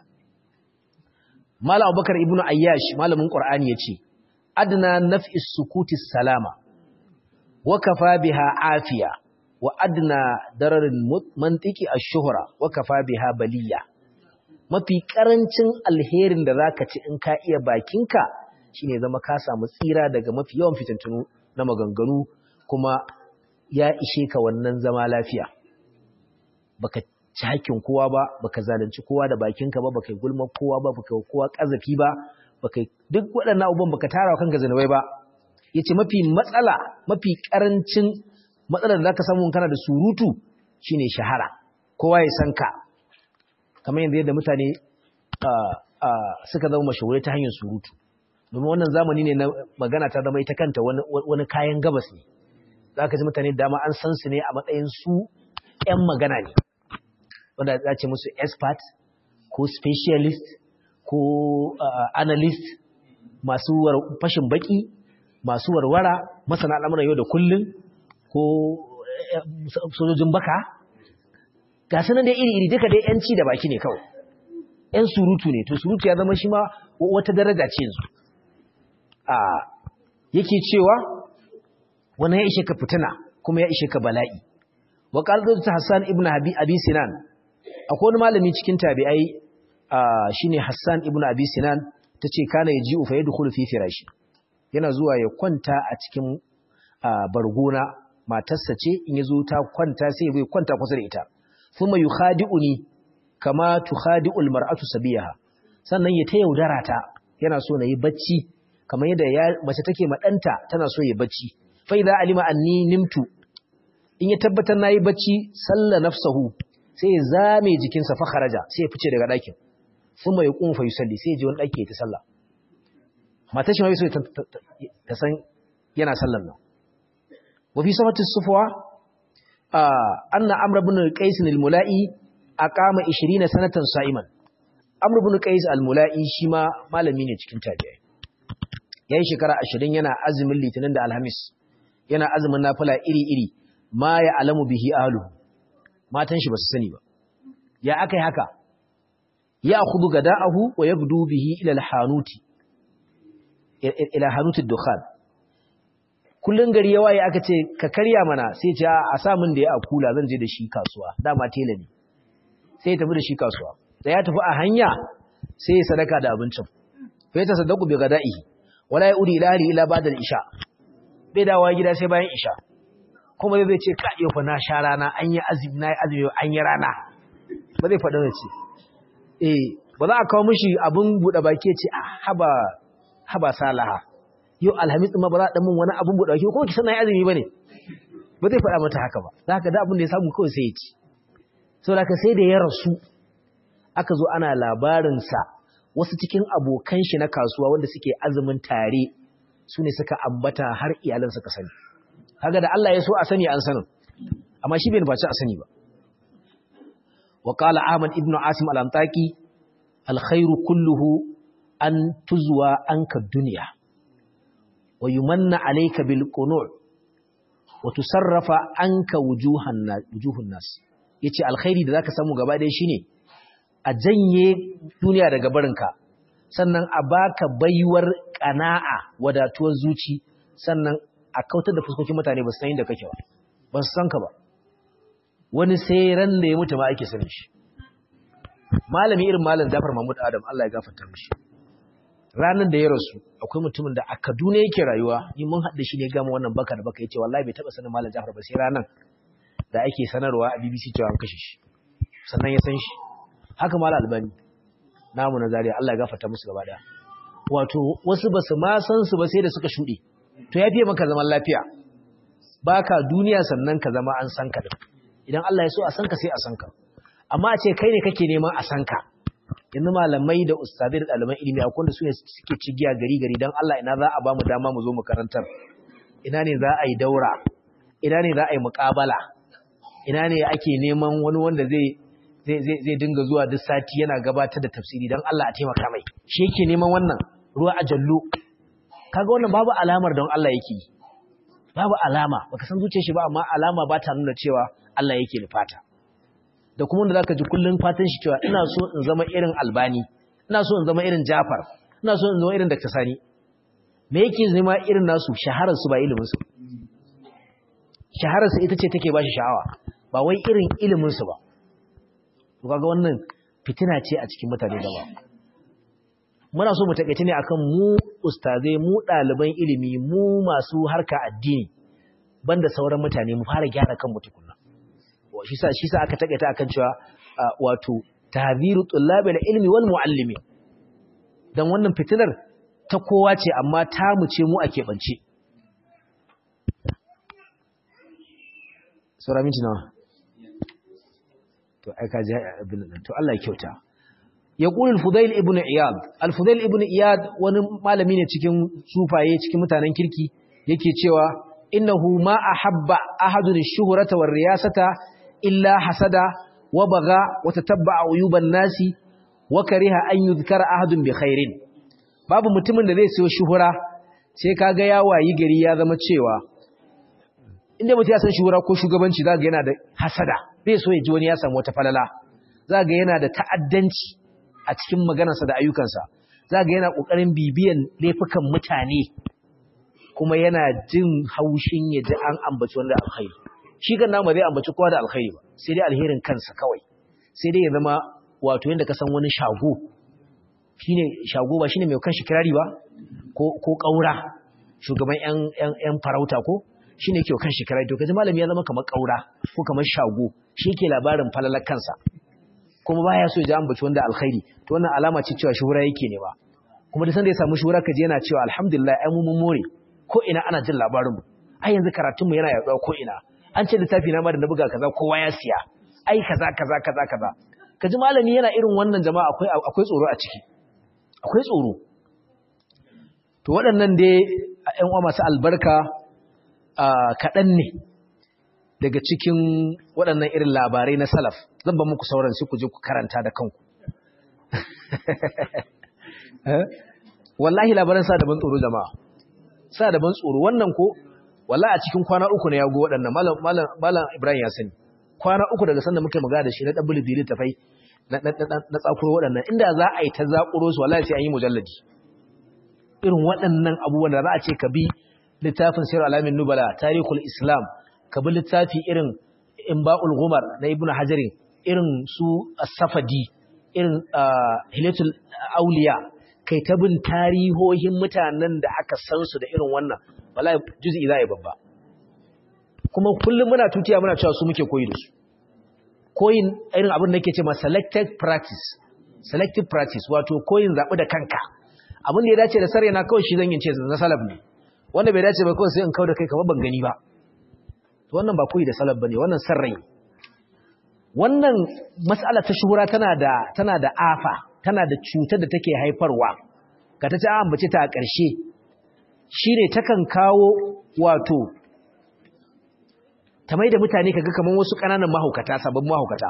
Malam Abubakar ibn Ayyash malamin Qur'ani yace adna naf'i sukuti salama wa kafa biha afiya wa adna dararin mantiki ash-shuhra wa kafa biha baliya mafi karancin alherin da zaka ci in ka iya bakinka shine zama ka samu tsira daga mafi yawan fitintunu na maganganu kuma ya ishe ka wannan zama lafiya baka ci hakkin kowa ba baka zalunci kowa da bakinka ba baka gulma kowa ba baka kowa kazafi ba baka duk waɗannan abubuwan baka tara wa kanka zanubai ba yace mafi matsala mafi karancin matsalar da zaka samu kana da surutu shine shahara kowa ya san ka kamar yadda yadda mutane suka zama mashahurai ta hanyar surutu domin wannan zamani ne na magana ta zama ita kanta wani kayan gabas ne zaka ji mutane dama an san su ne a matsayin su 'yan magana ne wanda za ce musu expert ko specialist ko uh, analyst masu fashin baki masu warwara masana al'amuran yau da kullun ko uh, sojojin baka ga sanan da iri-iri duka dai yanci da baki ne kawai yan surutu ne to surutu ya zama shi ma wata daraja ce yanzu a yake cewa wani ya ishe ka fitina kuma ya ishe ka bala'i wa ta Hassan ibn Abi Sinan akwai wani malami cikin tabi'ai shine Hassan ibn Abi Sinan tace kana yaji fa yadkhulu fi firashi yana zuwa ya kwanta a cikin bargona matarsa ce in yazo ta kwanta sai bai kwanta kusa da ita thumma yukhadi'uni kama tukhadi'ul mar'atu sabiyaha sannan ya ta yaudara ta yana so na yi bacci kamar yadda mace take ma danta tana so ya bacci fa idza alima anni nimtu in ya tabbatar nayi bacci salla nafsahu sai ya zame jikinsa fa kharaja sai ya fice daga ɗakin kuma ya kun fa yusalli sai ya je wani ɗaki ya ta sallah matar shi ma so ta san yana sallan nan wa fi safati sufwa anna amr ibn qais al-mula'i aqama 20 sanatan sa'iman amr ibn qais al-mula'i shi ma malami ne cikin tabi'ai yayin shekara 20 yana azumin litinin da alhamis yana azumin nafila iri-iri ma ya alamu bihi ahluhu matan shi ba su sani ba ya aka yi haka ya kudu ga da'ahu wa ya gudu bihi ilal hanuti ila hanutin dukhan kullum gari yawa ya aka ce ka karya mana sai ce a samun da ya a kula zan je da shi kasuwa dama tela ne sai ya tafi da shi kasuwa da ya tafi a hanya sai ya sadaka da abincin fa ya tasaddaku bi gada'ihi wala ya udi ila ahli ila ba'da isha bai dawo gida sai bayan isha kuma zai ce ka yau fa na sha rana an yi azumi na yi azumi an yi rana ba zai faɗa ce eh ba za a kawo mishi abin buɗe baki ce haba haba salaha yau alhamis ma ba za a ɗan min wani abin buɗe baki kuma ki san na yi azumi ba ne ba zai faɗa mata haka ba za ka da abin da ya samu kawai sai ya ci sau da sai da ya rasu aka zo ana labarinsa wasu cikin abokan shi na kasuwa wanda suke azumin tare su ne suka ambata har iyalan suka sani kaga da Allah ya so a sani an sanin amma shi bai nufaci a sani ba wa qala ahmad ibn asim al-antaqi al-khairu kulluhu an tuzwa anka dunya wa yumanna alayka bil qunu' wa tusarrafa anka wujuhan wujuhun nas yace alkhairi da zaka samu gaba ɗaya shine a janye duniya daga barinka sannan a baka baiwar ƙana'a wadatuwar zuci sannan a kautar da fuskokin mutane ba su san inda kake ba ba su san ka ba wani sai ran da ya mutu ma ake sanin shi malami irin malam Jafar Mahmud Adam Allah ya gafarta mishi ranar da ya rasu akwai mutumin da a Kaduna yake rayuwa ni mun haɗa shi ne gama wannan baka da baka yace wallahi bai taba sanin malam Jafar ba sai ranar da ake sanarwa a BBC cewa an kashe shi sannan ya san shi haka malam Albani namu na Zaria Allah ya gafarta musu gaba daya wato wasu ba su ma san su ba sai da suka shuɗe to ya fiye maka zaman lafiya baka duniya sannan ka zama an san ka din idan Allah ya so a san ka sai a san ka amma a ce kai ne kake neman a san ka yanzu malamai da ustadai da ɗaliban ilimi a kwanda su ne suke cigiya gari gari don Allah ina za a ba mu dama mu zo mu karantar ina ne za a yi daura ina ne za a yi muƙabala ina ne ake neman wani wanda zai zai dinga zuwa duk sati yana gabatar da tafsiri don Allah a taimaka mai shi yake neman wannan ruwa a jallo kaga wannan babu alamar don Allah yake yi babu alama baka san zuciyar shi ba amma alama ba ta nuna cewa Allah yake nufata da kuma wanda zaka ji kullun fatan shi cewa ina so in zama irin Albani ina so in zama irin Jafar ina so in zama irin Dr. Sani me yake zama irin nasu shaharar su ba ilimin su shaharar su ita ce take ba shi sha'awa ba wai irin ilimin su ba to kaga wannan fitina ce a cikin mutane da ba muna so mu takeice ne akan mu ustazai mu ɗaliban ilimi mu masu harka addini banda sauran mutane mu fara gyara kan tukunna shi sa shi sa aka takaita akan cewa wato tahziru tullabil ilmi wal muallimin dan wannan fitinar ta kowa ce amma ta mu ce mu a keɓance sura minti nawa to ai ka ji abin nan to Allah ya kyauta yaqul al-fudail ibn iyad al-fudail ibn iyad wani malami ne cikin sufaye cikin mutanen kirki yake cewa innahu ma ahabba ahadun ash-shuhrata war-riyasata illa hasada wa baga wa tatabba'a uyuban nasi wa kariha an yuzkara ahadun bi khairin babu mutumin da zai sayo shuhura sai kaga ya wayi gari ya zama cewa inda mutum ya san shuhura ko shugabanci zaka yana da hasada bai so ya ji wani ya samu wata falala zaka yana da ta'addanci a cikin maganarsa da ayyukansa zaka yana kokarin bibiyan laifukan mutane kuma yana jin haushin ya ji an ambaci wanda alkhairi shi kan namu zai ambaci kowa da alkhairi ba sai dai alherin kansa kawai sai dai ya zama wato yanda ka san wani shago shine shago ba shine mai kanshi kirari ba ko ko kaura shugaban yan yan yan farauta ko shine yake kanshi kirari to kaji malami ya zama kamar kaura ko kamar shago shi yake labarin falalar kansa kuma baya so ya ji ambaci wanda alkhairi to wannan alama ce cewa shuhura yake ne ba kuma da san da ya samu shuhura kaji yana cewa alhamdulillah ai mu mun more ko ina ana jin labarin mu ai yanzu karatun mu yana yaduwa ko ina an ce littafi na ma da na buga kaza kowa ya siya ai kaza kaza kaza kaza kaji malami yana irin wannan jama'a akwai akwai tsoro a ciki akwai tsoro to waɗannan dai ƴan uwa masu albarka kaɗan ne daga cikin waɗannan irin labarai na salaf zan ba muku sauran sai ku je ku karanta da kanku wallahi labaran sa da ban tsoro jama'a sa da ban tsoro wannan ko wallahi a cikin kwana uku ne ya go waɗannan malam malam malam Ibrahim ya sani kwana uku daga sanda muka magana da shi na dabbul dili tafai na na tsakuro waɗannan inda za a yi ta zakuro su wallahi sai an yi mujalladi irin waɗannan abubuwan da za a ce ka bi littafin sirr alamin nubala tarihul islam ka bi littafi irin imba'ul ghumar na ibnu hajarin irin su as-safadi irin hilatul auliya kai ta bin tarihohin mutanen da aka san su da irin wannan wallahi juz'i za a yi babba kuma kullum muna tutiya muna cewa su muke koyi da su koyin irin abin da nake ce ma selected practice selective practice wato koyin zaɓi da kanka abin da ya dace da sarri na kawai shi zan yin ce na salaf ne wanda bai dace ba kawai sai in kawo da kai kamar ban gani ba wannan ba koyi da salaf bane wannan sarrai wannan mas'ala ta shuhura tana da tana da afa tana da cutar da take haifarwa ga ta ci an ambace ta a ƙarshe shine takan kawo wato ta mai da mutane kaga kaman wasu ƙananan mahaukata sababbin mahaukata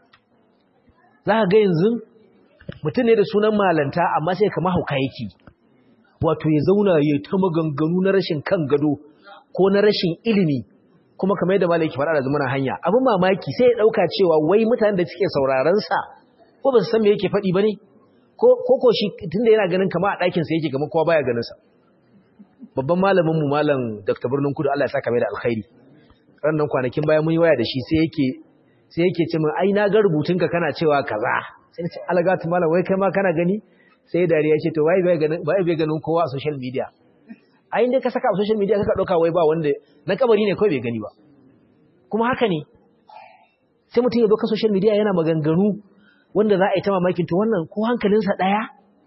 za ka ga yanzu mutum ne da sunan malanta amma sai ka mahauka yake wato ya zauna ya ta maganganu na rashin kan gado ko na rashin ilimi kuma kamar yadda malaki faɗa da zumuna hanya abin mamaki sai ya ɗauka cewa wai mutanen da suke sauraron sa ko ba su san me yake faɗi ba ne ko ko shi tunda yana ganin kama a ɗakin sa yake kamar kowa baya ganin sa babban malamin mu malam Dr. Birnin Kudu Allah ya saka mai da alkhairi rannan kwanakin bayan mun yi waya da shi sai yake sai yake ce min ai na ga rubutunka kana cewa kaza sai ce algatu malam wai kai ma kana gani sai dariya ce to wai bai ganin bai bai ganin kowa a social media ai inda ka saka a social media kaka dauka wai ba wanda na kabari ne kawai bai gani ba kuma haka ne sai mutum ya zo ka social media yana maganganu wanda za a yi ta mamakin to wannan ko hankalinsa daya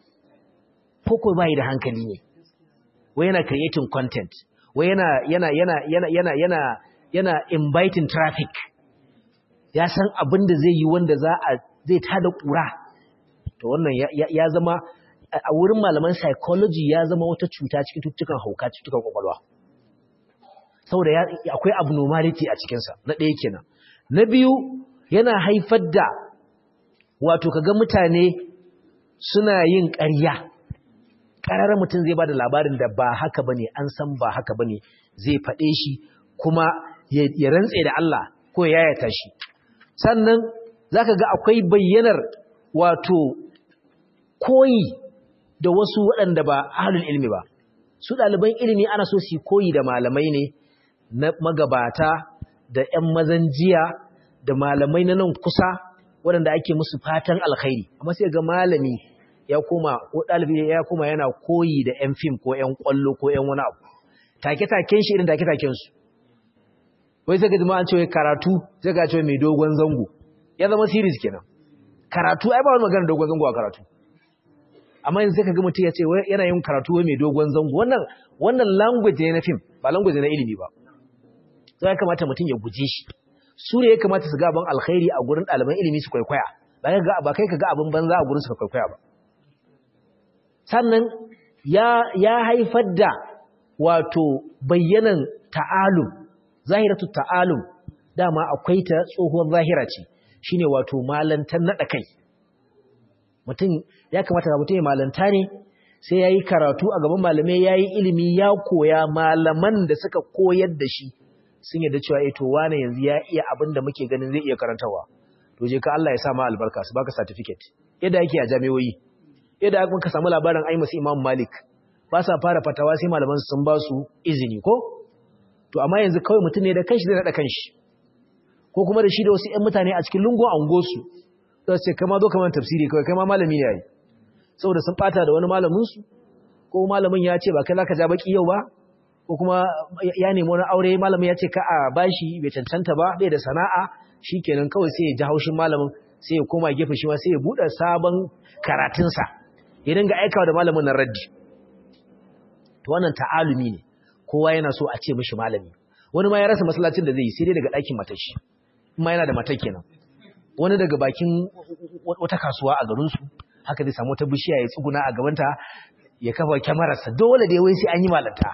ko ko bai da hankali ne wai yana creating content wai yana yana yana yana yana yana yana inviting traffic ya san abin da zai yi wanda za a zai tada kura to wannan ya zama a wurin malaman psychology ya zama wata cuta cikin tuttukan hauka tuttukan kwakwalwa saboda akwai abnormality a cikinsa na ɗaya kenan na biyu yana haifar da wato kaga mutane suna yin ƙarya ƙararar mutum zai ba da labarin da ba haka ba ne an san ba haka ba ne zai faɗe shi kuma ya rantse da Allah ko ya yayata shi sannan za ka ga akwai bayyanar wato koyi da wasu waɗanda ba ahalul ilmi ba su ɗaliban ilimi ana so su koyi da malamai ne na magabata da ‘yan mazan jiya da malamai na nan kusa waɗanda ake musu fatan alkhairi amma sai ga malami ya koma ko ɗalibi ya koma yana koyi da ‘yan fim ko ‘yan ƙwallo ko ‘yan wani abu take-taken shi irin take-taken su wai sai ka ji ma an ce wai karatu sai ka ce mai dogon zango ya zama series kenan karatu ai ba wani magana dogon zango a karatu amma yanzu sai ka ga mutum ya ce wai yana yin karatu wai mai dogon zango wannan wannan language ne na film ba language ne na ilimi ba sai ya kamata mutum ya guje shi su ne ya kamata su ga abin alkhairi a gurin ɗaliban ilimi su kwaikwaya ba kai ga ba kai ka ga abin banza a gurin su ka kwaikwaya ba sannan ya ya haifar da wato bayyanan ta'alum zahiratu ta'alum dama akwai ta tsohuwar zahira ce shine wato malantar nada kai mutum ya kamata ga mutum ya malanta ne sai yayi karatu a gaban malamai yayi ilimi ya koya malaman da suka koyar da shi sun yarda cewa eh to wane yanzu ya iya abin da muke ganin zai iya karantawa to je ka Allah ya sa ma albarka su baka certificate yadda yake a jami'o'i yadda aka ka samu labarin ai masu Imam Malik ba sa fara fatawa sai malaman sun ba su izini ko to amma yanzu kawai mutum ne da kanshi zai nada kanshi ko kuma da shi da wasu ƴan mutane a cikin lungun angosu sai ce kai ma zo kamar tafsiri kawai kai ma malami ne yayi saboda sun bata da wani malamin su ko malamin ya ce ba kai zaka ja baki yau ba ko kuma ya nemi wani aure malamin ya ce ka a bashi bai cancanta ba bai da sana'a shikenan kawai sai ya ji haushin malamin sai ya koma gefe shi ma sai ya bude sabon karatunsa ya dinga aikawa da malamin nan raddi to wannan ta'alumi ne kowa yana so a ce mishi malami wani ma ya rasa masallacin da zai yi sai dai daga ɗakin matar shi kuma yana da matar kenan wani daga bakin wata kasuwa a garinsu haka zai samu wata bishiya ya tsuguna a gabanta ya kafa kyamararsa dole da wai sai an yi malanta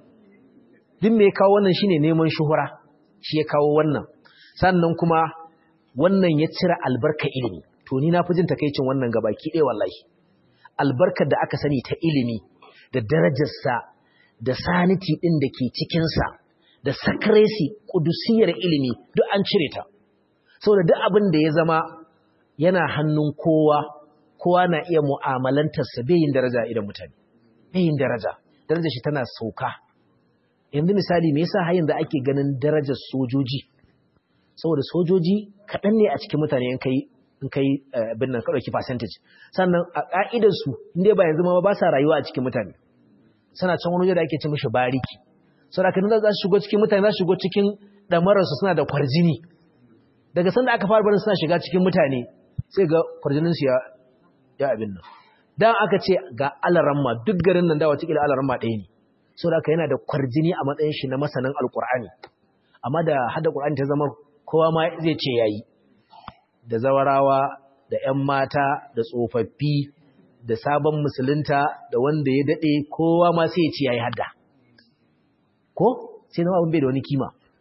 duk me ya kawo wannan shine neman shuhura shi ya kawo wannan sannan kuma wannan ya cire albarka ilimi to ni na fi jin takeicin wannan gabaki ɗaya wallahi albarkar da aka sani ta ilimi da darajarsa da saniti ɗin da ke cikinsa da sakresi ƙudusiyar ilimi duk an cire ta saboda duk abin da ya zama yana hannun kowa kowa na iya mu'amalantarsa bai yin daraja idan mutane bai yin daraja darajar shi tana sauka yanzu misali me yasa hayin da ake ganin darajar sojoji saboda sojoji kaɗan ne a cikin mutane in kai in kai abin nan ka ɗauki percentage sannan a ƙa'idar su inda ba yanzu ma ba sa rayuwa a cikin mutane suna can wani waje da ake ce mishi bariki saboda kan za su shigo cikin mutane za su shigo cikin ɗamararsu suna da kwarjini daga sanda aka fara barin suna shiga cikin mutane sai ga kwarjininsu ya ya abin nan dan aka ce ga alaramma duk garin nan da wata kila alaramma ɗaya ne saboda haka yana da kwarjini a matsayin shi na masanin alkur'ani amma da hada qur'ani ta zama kowa ma zai ce yayi da zawarawa da ƴan mata da tsofaffi da sabon musulunta da wanda ya dade kowa ma sai ya ce yayi hadda ko sai na abin bai da wani kima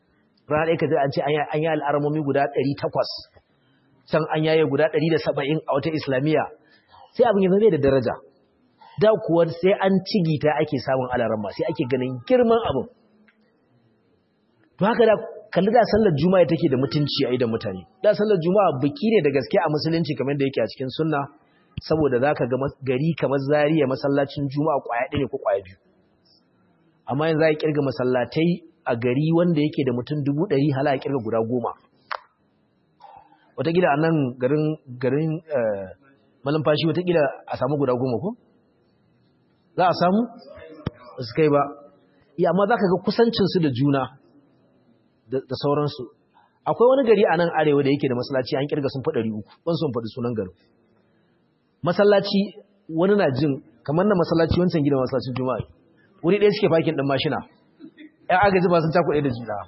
rana ɗaya ka ji an ce an yi al'aramomi guda ɗari takwas can an yaye guda ɗari da saba'in a wata islamiyya sai abin ya zama da daraja da kuwa sai an cigita ake samun alarama sai ake ganin girman abin to haka da kalli da sallar juma'a take da mutunci a idan mutane da sallar juma'a biki ne da gaske a musulunci kamar da yake a cikin sunna saboda zaka ga gari kamar zariya masallacin juma'a kwaya ɗaya ne ko kwaya biyu amma yanzu za a kirga masallatai a gari wanda yake da mutum dubu ɗari hala a kirga guda goma wataƙila a nan garin garin malumfashi wataƙila a samu guda goma ko za a samu su kai ba iya amma za ka ga kusancinsu da juna da sauransu akwai wani gari a nan arewa da yake da masallaci an kirga sun faɗari uku wani sun faɗi sunan garin masallaci wani na jin kamar na masallaci wancan gidan masallacin juma'a wuri ɗaya suke fakin ɗin mashina ‘yan agaji ba sun cakuɗe da juna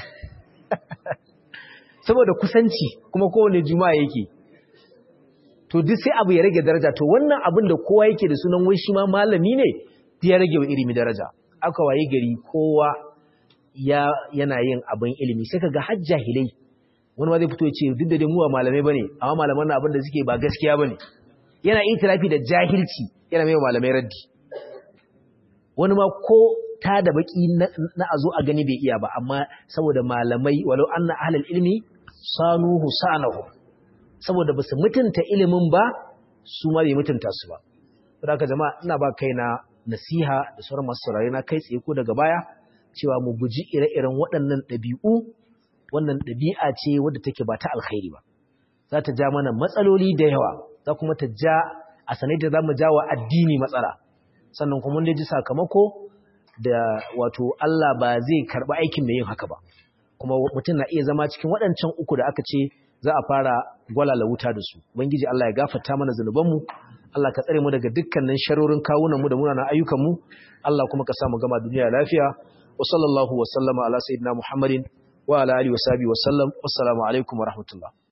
saboda kusanci kuma kowane juma'a yake to duk sai abu ya rage daraja to wannan abin da kowa yake da sunan wai shi ma malami ne ya rage wa ilimi daraja aka waye gari kowa ya yana yin abin ilimi sai kaga har jahilai wani ma zai fito ya ce duk da dai mu ba malamai bane amma malaman nan abin da suke ba gaskiya bane yana itirafi da jahilci yana mai malamai raddi wani ma ko ta da baki na a zo a gani bai iya ba amma saboda malamai walau anna ahlul ilmi sanuhu sanahu saboda basu mutunta ilimin ba su ma bai mutunta su ba saboda haka jama'a ina ba kaina nasiha da sauran masu saurare na kai tsaye ko daga baya cewa mu guji ire-iren waɗannan ɗabi'u wannan ɗabi'a ce wadda take ba ta alkhairi ba za ta ja mana matsaloli da yawa za kuma ta ja a sanai da za mu ja wa addini matsala sannan kuma mun ji sakamako da wato Allah ba zai karɓi aikin mai yin haka ba kuma mutum na iya zama cikin waɗancan uku da aka ce za a fara gwalala wuta da su ubangiji Allah ya gafarta mana zunubanmu Allah ka tsare mu daga dukkanin sharorin kawunan mu da munanan ayyukan mu Allah kuma ka sa mu gama duniya lafiya wa sallallahu wa sallama ala sayyidina Muhammadin wa ala alihi wa sahbihi wa sallam wassalamu alaikum wa rahmatullah